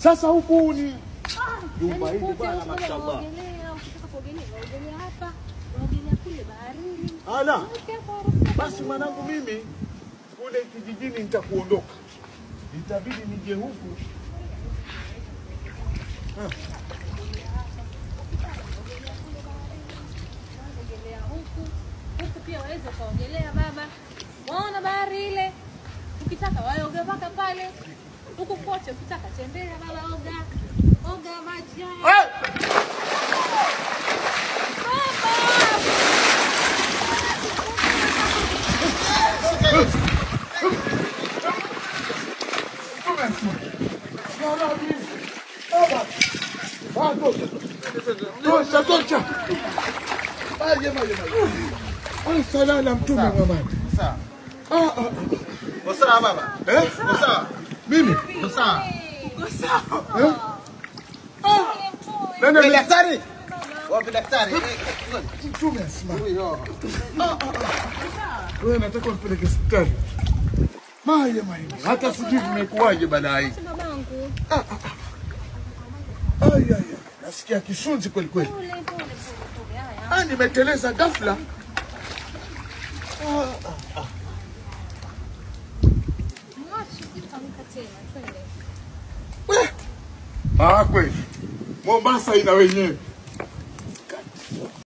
Sasa huku ni Ah, Jumba yaani hili kote bwana, huko bwana mashallah. waogelea, ukitaka kuogelea waogelea hapa, waogelea kule baharini. ala. Wote hapo waruhusiwa. Basi mwanangu, mimi kule kijijini nitakuondoka, itabidi nije huku. Ogelea huku huku pia waweza ukaogelea baba, waona bahari ile, ukitaka waoga mpaka pale huku kote, ukitaka tembea baba, oga oga maji haya Tosha, tosha. Maji, maji, maji. Ah, Sala la mtume Muhammad. Sawa. Ah, ah, ah. Uko sawa baba? Eh? Uko sawa? Mimi? Uko sawa? Eh? Nani Wewe ali- daktari? Wapi daktari? mtume asimama. Huyo. Wewe nataka unipeleke hospitali. Maye maye. Hata sijui vimekuwaje baada hii. babangu, Ai ai. ai. Nasikia kisunzi kweli kweli. pole pole pole pole, haya Ah, nimeteleza ghafla. mwachi ukitamka tena, twende. Ah, kweli. Mombasa ina wenyewe.